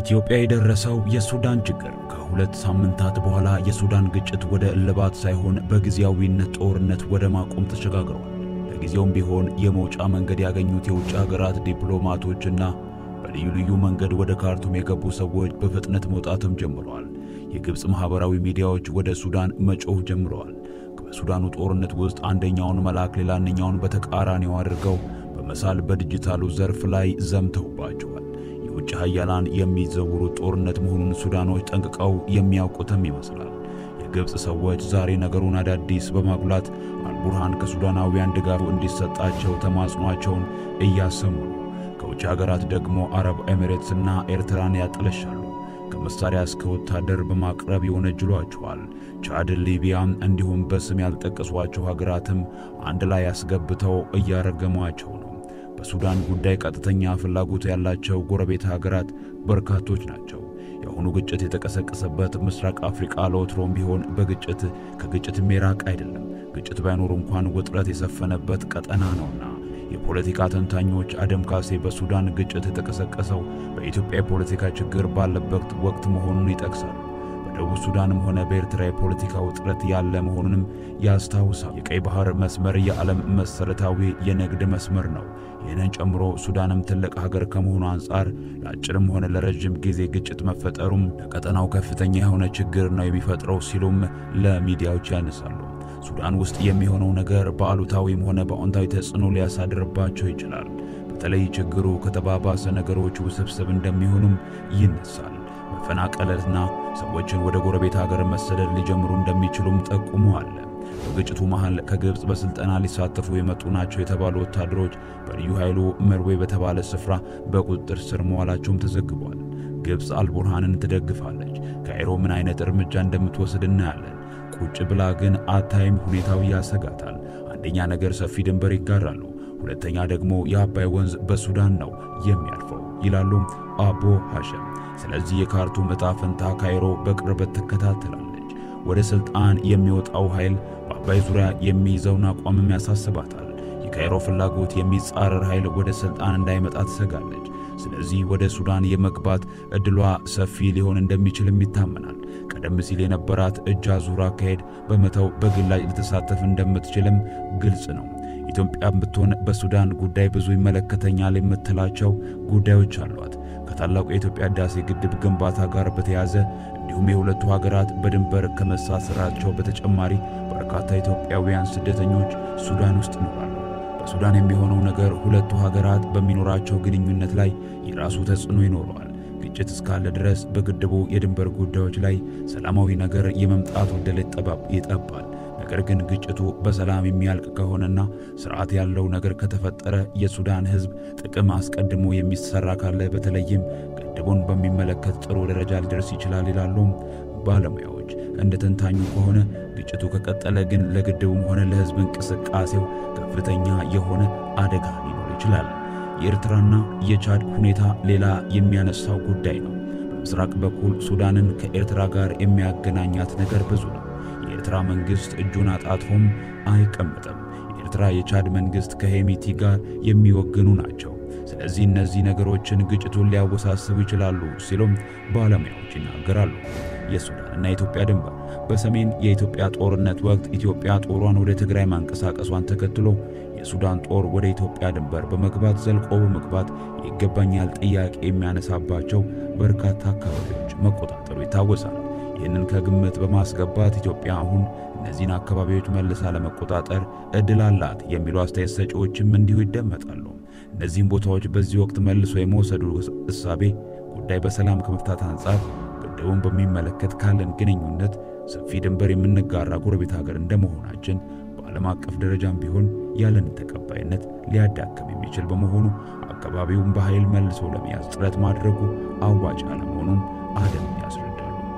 በኢትዮጵያ የደረሰው የሱዳን ችግር ከሁለት ሳምንታት በኋላ የሱዳን ግጭት ወደ እልባት ሳይሆን በጊዜያዊነት ጦርነት ወደ ማቆም ተሸጋግሯል። ለጊዜውም ቢሆን የመውጫ መንገድ ያገኙት የውጭ ሀገራት ዲፕሎማቶችና በልዩ ልዩ መንገድ ወደ ካርቱም የገቡ ሰዎች በፍጥነት መውጣትም ጀምረዋል። የግብፅ ማኅበራዊ ሚዲያዎች ወደ ሱዳን መጮህ ጀምረዋል። በሱዳኑ ጦርነት ውስጥ አንደኛውን መልአክ ሌላኛውን በተቃራኒው አድርገው በመሳል በዲጂታሉ ዘርፍ ላይ ዘምተውባቸዋል። የውጭ ኃያላን የሚዘውሩት ጦርነት መሆኑን ሱዳኖች ጠንቅቀው የሚያውቁትም ይመስላል። የግብፅ ሰዎች ዛሬ ነገሩን አዳዲስ በማጉላት አልቡርሃን ከሱዳናውያን ድጋፍ እንዲሰጣቸው ተማጽኗቸውን እያሰሙ ነው። ከውጭ ሀገራት ደግሞ አረብ ኤሚሬትስና ኤርትራን ያጠለሻሉ። ከመሳሪያ እስከ ወታደር በማቅረብ ይወነጅሏቸዋል። ቻድ፣ ሊቢያ እንዲሁም በስም ያልጠቀሷቸው ሀገራትም አንድ ላይ አስገብተው እያረገሟቸው ነው። በሱዳን ጉዳይ ቀጥተኛ ፍላጎት ያላቸው ጎረቤት ሀገራት በርካቶች ናቸው። የአሁኑ ግጭት የተቀሰቀሰበት ምስራቅ አፍሪቃ ለወትሮም ቢሆን በግጭት ከግጭትም የራቅ አይደለም። ግጭት ባይኖር እንኳን ውጥረት የሰፈነበት ቀጠና ነውና የፖለቲካ ተንታኞች አደም ካሴ በሱዳን ግጭት የተቀሰቀሰው በኢትዮጵያ የፖለቲካ ችግር ባለበት ወቅት መሆኑን ይጠቅሳሉ። በደቡብ ሱዳንም ሆነ በኤርትራ የፖለቲካ ውጥረት ያለ መሆኑንም ያስታውሳል። የቀይ ባህር መስመር የዓለም መሠረታዊ የንግድ መስመር ነው። ይህንን ጨምሮ ሱዳንም ትልቅ ሀገር ከመሆኑ አንጻር ለአጭርም ሆነ ለረዥም ጊዜ ግጭት መፈጠሩም ለቀጠናው ከፍተኛ የሆነ ችግር ነው የሚፈጥረው ሲሉም ለሚዲያዎች ያነሳሉ። ሱዳን ውስጥ የሚሆነው ነገር በአሉታዊም ሆነ በአዎንታዊ ተጽዕኖ ሊያሳድርባቸው ይችላል። በተለይ ችግሩ ከተባባሰ ነገሮች ውስብስብ እንደሚሆኑም ይነሳል። መፈናቀልና ሰዎችን ወደ ጎረቤት ሀገር መሰደድ ሊጀምሩ እንደሚችሉም ጠቁመዋል። በግጭቱ መሃል ከግብፅ በስልጠና ሊሳተፉ የመጡ ናቸው የተባሉ ወታደሮች በልዩ ኃይሉ መርዌ በተባለ ስፍራ በቁጥጥር ስር መዋላቸውም ተዘግቧል። ግብፅ አልቡርሃንን ትደግፋለች። ካይሮ ምን አይነት እርምጃ እንደምትወስድ እናያለን። ቁጭ ብላ ግን አታይም። ሁኔታው ያሰጋታል። አንደኛ ነገር ሰፊ ድንበር ይጋራሉ፣ ሁለተኛ ደግሞ የአባይ ወንዝ በሱዳን ነው የሚያልፈው ይላሉ አቦ ሐሸም። ስለዚህ የካርቱም ዕጣ ፈንታ ካይሮ በቅርበት ትከታተላለች። ወደ ሥልጣን የሚወጣው ኃይል በአባይ ዙሪያ የሚይዘውን አቋምም ያሳስባታል። የካይሮ ፍላጎት የሚጻረር ኃይል ወደ ሥልጣን እንዳይመጣ ትሰጋለች። ስለዚህ ወደ ሱዳን የመግባት ዕድሏ ሰፊ ሊሆን እንደሚችልም ይታመናል። ቀደም ሲል የነበራት እጅ አዙር አካሄድ በመተው በግላጭ ልትሳተፍ እንደምትችልም ግልጽ ነው። ኢትዮጵያም ብትሆን በሱዳን ጉዳይ ብዙ ይመለከተኛል የምትላቸው ጉዳዮች አሏት። ከታላቁ የኢትዮጵያ ሕዳሴ ግድብ ግንባታ ጋር በተያያዘ እንዲሁም የሁለቱ ሀገራት በድንበር ከመሳሰራቸው በተጨማሪ በርካታ ኢትዮጵያውያን ስደተኞች ሱዳን ውስጥ ይኖራሉ። በሱዳን የሚሆነው ነገር ሁለቱ ሀገራት በሚኖራቸው ግንኙነት ላይ የራሱ ተጽዕኖ ይኖረዋል። ግጭት እስካለ ድረስ በግድቡ የድንበር ጉዳዮች ላይ ሰላማዊ ነገር የመምጣት ዕድል ይጠባል። ነገር ግን ግጭቱ በሰላም የሚያልቅ ከሆነና ስርዓት ያለው ነገር ከተፈጠረ የሱዳን ሕዝብ ጥቅም አስቀድሞ የሚሰራ ካለ በተለይም ግድቡን በሚመለከት ጥሩ ደረጃ ሊደርስ ይችላል ይላሉ ባለሙያዎች። እንደ ተንታኙ ከሆነ ግጭቱ ከቀጠለ ግን ለግድቡም ሆነ ለሕዝብ እንቅስቃሴው ከፍተኛ የሆነ አደጋ ሊኖር ይችላል። የኤርትራና የቻድ ሁኔታ ሌላ የሚያነሳው ጉዳይ ነው። በምስራቅ በኩል ሱዳንን ከኤርትራ ጋር የሚያገናኛት ነገር ብዙ ነው። የኤርትራ መንግሥት እጁን አጣጥፎም አይቀመጥም። የኤርትራ የቻድ መንግሥት ከሄሚቲ ጋር የሚወግኑ ናቸው። ስለዚህ እነዚህ ነገሮችን ግጭቱን ሊያወሳስቡ ይችላሉ ሲሉም ባለሙያዎች ይናገራሉ። የሱዳንና የኢትዮጵያ ድንበር በሰሜን የኢትዮጵያ ጦርነት ወቅት ኢትዮጵያ ጦሯን ወደ ትግራይ ማንቀሳቀሷን ተከትሎ የሱዳን ጦር ወደ ኢትዮጵያ ድንበር በመግባት ዘልቆ በመግባት ይገባኛል ጥያቄ የሚያነሳባቸው በርካታ አካባቢዎች መቆጣጠሩ ይታወሳል። ይህንን ከግምት በማስገባት ኢትዮጵያ አሁን እነዚህን አካባቢዎች መልሳ ለመቆጣጠር ዕድል አላት የሚሉ አስተያየት ሰጪዎችም እንዲሁ ይደመጣሉ። እነዚህም ቦታዎች በዚህ ወቅት መልሶ የመውሰዱ እሳቤ ጉዳይ በሰላም ከመፍታት አንጻር ግድቡን በሚመለከት ካለን ግንኙነት ሰፊ ድንበር የምንጋራ ጎረቤት ሀገር እንደመሆናችን በዓለም አቀፍ ደረጃም ቢሆን ያለንን ተቀባይነት ሊያዳክም የሚችል በመሆኑ አካባቢውን በኃይል መልሶ ለመያዝ ጥረት ማድረጉ አዋጭ አለመሆኑን አደም ያስረዳሉ።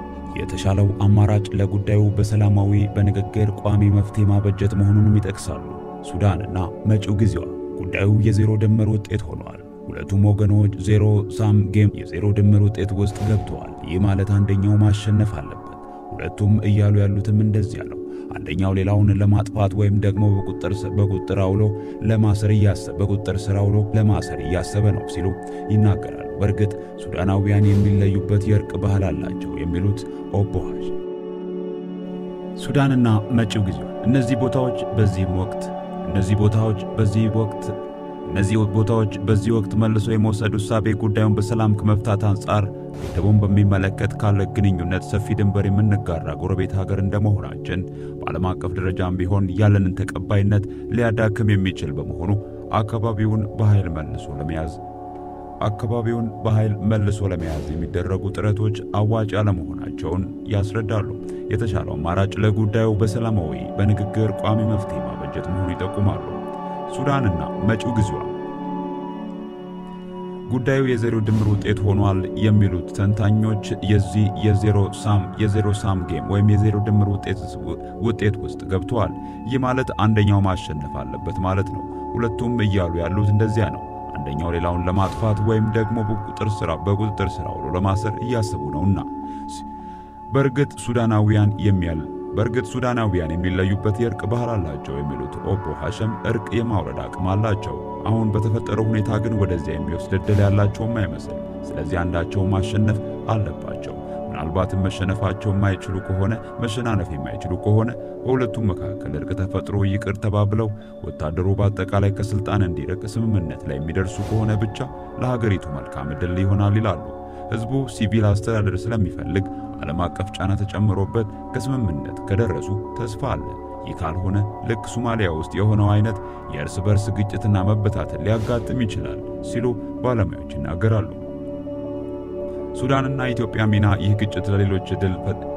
የተሻለው አማራጭ ለጉዳዩ በሰላማዊ በንግግር ቋሚ መፍትሄ ማበጀት መሆኑንም ይጠቅሳሉ። ሱዳንና መጪው ጊዜዋ ጉዳዩ የዜሮ ድምር ውጤት ሆነዋል። ሁለቱም ወገኖች ዜሮ ሳም ጌም የዜሮ ድምር ውጤት ውስጥ ገብተዋል። ይህ ማለት አንደኛው ማሸነፍ አለበት። ሁለቱም እያሉ ያሉትም እንደዚያ ነው። አንደኛው ሌላውን ለማጥፋት ወይም ደግሞ በቁጥር በቁጥር አውሎ ለማሰር እያሰበ በቁጥር ስር አውሎ ለማሰር እያሰበ ነው ሲሉ ይናገራሉ። በእርግጥ ሱዳናውያን የሚለዩበት የእርቅ ባህል አላቸው የሚሉት ኦቦ ሐሺም ሱዳንና መጪው ጊዜዋ እነዚህ ቦታዎች በዚህም ወቅት እነዚህ ቦታዎች በዚህ ወቅት እነዚህ ቦታዎች በዚህ ወቅት መልሶ የመውሰድ ውሳቤ ጉዳዩን በሰላም ከመፍታት አንጻር ግድቡን በሚመለከት ካለ ግንኙነት ሰፊ ድንበር የምንጋራ ጎረቤት ሀገር እንደመሆናችን በዓለም አቀፍ ደረጃም ቢሆን ያለንን ተቀባይነት ሊያዳክም የሚችል በመሆኑ አካባቢውን በኃይል መልሶ ለመያዝ አካባቢውን በኃይል መልሶ ለመያዝ የሚደረጉ ጥረቶች አዋጭ አለመሆናቸውን ያስረዳሉ። የተሻለው አማራጭ ለጉዳዩ በሰላማዊ በንግግር ቋሚ መፍትሄ ማበጀት መሆኑ ይጠቁማሉ። ሱዳንና መጪው ጊዜዋ ጉዳዩ የዜሮ ድምር ውጤት ሆኗል የሚሉት ተንታኞች የዚህ የዜሮ ሳም የዜሮ ሳም ጌም ወይም የዜሮ ድምር ውጤት ውስጥ ገብተዋል። ይህ ማለት አንደኛው ማሸነፍ አለበት ማለት ነው። ሁለቱም እያሉ ያሉት እንደዚያ ነው። አንደኛው ሌላውን ለማጥፋት ወይም ደግሞ በቁጥጥር ስራ በቁጥጥር ስራ ውሎ ለማሰር እያሰቡ ነውና በእርግጥ ሱዳናውያን የሚያል በእርግጥ ሱዳናውያን የሚለዩበት የእርቅ ባህል አላቸው የሚሉት ኦቦ ሐሸም እርቅ የማውረድ አቅም አላቸው። አሁን በተፈጠረው ሁኔታ ግን ወደዚያ የሚወስድ ዕድል ያላቸውም አይመስል። ስለዚህ አንዳቸው ማሸነፍ አለባቸው። ምናልባትም መሸነፋቸው የማይችሉ ከሆነ መሸናነፍ የማይችሉ ከሆነ በሁለቱም መካከል እርቅ ተፈጥሮ ይቅር ተባብለው ወታደሩ በአጠቃላይ ከስልጣን እንዲርቅ ስምምነት ላይ የሚደርሱ ከሆነ ብቻ ለሀገሪቱ መልካም ዕድል ይሆናል ይላሉ። ሕዝቡ ሲቪል አስተዳደር ስለሚፈልግ ዓለም አቀፍ ጫና ተጨምሮበት ከስምምነት ከደረሱ ተስፋ አለ። ይህ ካልሆነ ልክ ሶማሊያ ውስጥ የሆነው አይነት የእርስ በርስ ግጭትና መበታተን ሊያጋጥም ይችላል ሲሉ ባለሙያዎች ይናገራሉ። ሱዳንና የኢትዮጵያ ሚና ይህ ግጭት ለሌሎች ዕድል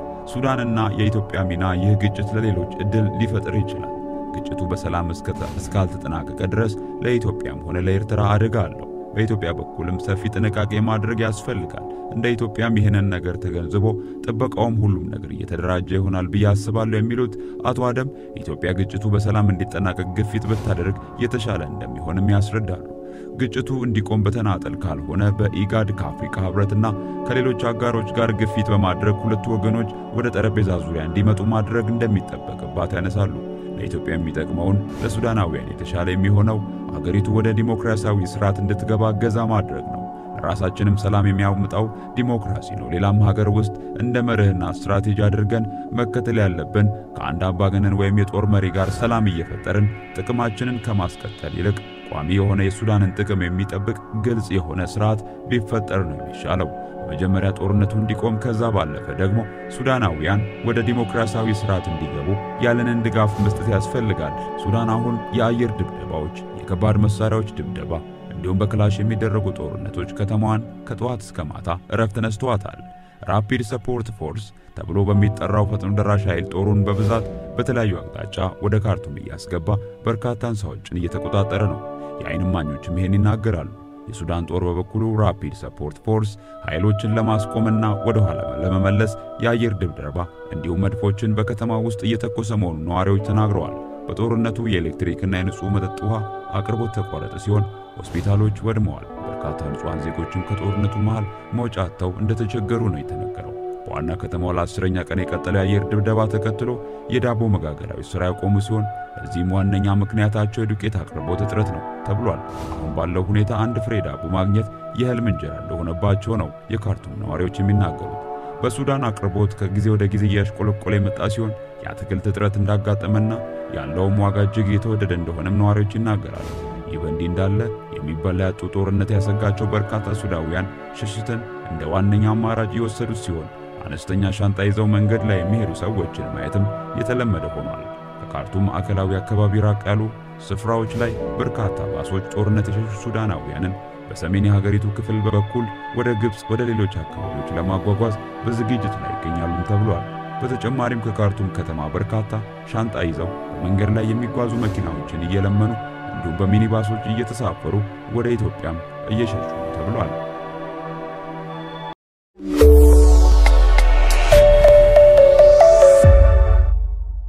ሱዳንና የኢትዮጵያ ሚና ይህ ግጭት ለሌሎች ዕድል ሊፈጥር ይችላል። ግጭቱ በሰላም እስካልተጠናቀቀ ድረስ ለኢትዮጵያም ሆነ ለኤርትራ አደጋ አለው። በኢትዮጵያ በኩልም ሰፊ ጥንቃቄ ማድረግ ያስፈልጋል። እንደ ኢትዮጵያም ይህንን ነገር ተገንዝቦ ጥበቃውም ሁሉም ነገር እየተደራጀ ይሆናል ብዬ አስባለሁ የሚሉት አቶ አደም ኢትዮጵያ ግጭቱ በሰላም እንዲጠናቀቅ ግፊት ብታደርግ የተሻለ እንደሚሆንም ያስረዳሉ። ግጭቱ እንዲቆም በተናጠል ካልሆነ በኢጋድ ከአፍሪካ ሕብረትና ከሌሎች አጋሮች ጋር ግፊት በማድረግ ሁለቱ ወገኖች ወደ ጠረጴዛ ዙሪያ እንዲመጡ ማድረግ እንደሚጠበቅባት ያነሳሉ። ለኢትዮጵያ የሚጠቅመውን ለሱዳናውያን የተሻለ የሚሆነው አገሪቱ ወደ ዲሞክራሲያዊ ስርዓት እንድትገባ እገዛ ማድረግ ነው። ለራሳችንም ሰላም የሚያመጣው ዲሞክራሲ ነው። ሌላም ሀገር ውስጥ እንደ መርህና ስትራቴጂ አድርገን መከተል ያለብን ከአንድ አምባገነን ወይም የጦር መሪ ጋር ሰላም እየፈጠርን ጥቅማችንን ከማስቀጠል ይልቅ ቋሚ የሆነ የሱዳንን ጥቅም የሚጠብቅ ግልጽ የሆነ ስርዓት ቢፈጠር ነው የሚሻለው። መጀመሪያ ጦርነቱ እንዲቆም ከዛ ባለፈ ደግሞ ሱዳናውያን ወደ ዲሞክራሲያዊ ስርዓት እንዲገቡ ያለንን ድጋፍ መስጠት ያስፈልጋል። ሱዳን አሁን የአየር ድብደባዎች፣ የከባድ መሳሪያዎች ድብደባ እንዲሁም በክላሽ የሚደረጉ ጦርነቶች ከተማዋን ከጠዋት እስከ ማታ እረፍት ነስተዋታል። ራፒድ ሰፖርት ፎርስ ተብሎ በሚጠራው ፈጥኖ ደራሽ ኃይል ጦሩን በብዛት በተለያዩ አቅጣጫ ወደ ካርቱም እያስገባ በርካታ ሕንፃዎችን እየተቆጣጠረ ነው። የዓይን እማኞችም ይሄን ይናገራሉ። የሱዳን ጦር በበኩሉ ራፒድ ሰፖርት ፎርስ ኃይሎችን ለማስቆምና ወደ ኋላ ለመመለስ የአየር ድብደባ እንዲሁም መድፎችን በከተማ ውስጥ እየተኮሰ መሆኑን ነዋሪዎች ተናግረዋል። በጦርነቱ የኤሌክትሪክና የንጹህ መጠጥ ውሃ አቅርቦት ተቋረጠ ሲሆን ሆስፒታሎች ወድመዋል። በርካታ ንጹሐን ዜጎችም ከጦርነቱ መሃል መውጫ አጥተው እንደተቸገሩ ነው የተነገረው። በዋና ከተማው ለአስረኛ ቀን የቀጠለው የአየር ድብደባ ተከትሎ የዳቦ መጋገሪያዎች ሥራ ያቆሙ ሲሆን ለዚህም ዋነኛ ምክንያታቸው የዱቄት አቅርቦት እጥረት ነው ተብሏል። አሁን ባለው ሁኔታ አንድ ፍሬ ዳቦ ማግኘት የህልም እንጀራ እንደሆነባቸው ነው የካርቱም ነዋሪዎች የሚናገሩት። በሱዳን አቅርቦት ከጊዜ ወደ ጊዜ እያሽቆለቆለ የመጣ ሲሆን የአትክልት እጥረት እንዳጋጠመና ያለውም ዋጋ እጅግ የተወደደ እንደሆነም ነዋሪዎች ይናገራሉ። ይህ በእንዲህ እንዳለ የሚበላ ያጡ ጦርነት ያሰጋቸው በርካታ ሱዳውያን ሽሽትን እንደ ዋነኛ አማራጭ የወሰዱት ሲሆን አነስተኛ ሻንጣ ይዘው መንገድ ላይ የሚሄዱ ሰዎችን ማየትም የተለመደ ሆኗል። ከካርቱም ማዕከላዊ አካባቢ ራቅ ያሉ ስፍራዎች ላይ በርካታ ባሶች ጦርነት የሸሹ ሱዳናውያንን በሰሜን የሀገሪቱ ክፍል በኩል ወደ ግብፅ፣ ወደ ሌሎች አካባቢዎች ለማጓጓዝ በዝግጅት ላይ ይገኛሉም ተብሏል። በተጨማሪም ከካርቱም ከተማ በርካታ ሻንጣ ይዘው በመንገድ ላይ የሚጓዙ መኪናዎችን እየለመኑ እንዲሁም በሚኒባሶች እየተሳፈሩ ወደ ኢትዮጵያም እየሸሹ ተብሏል።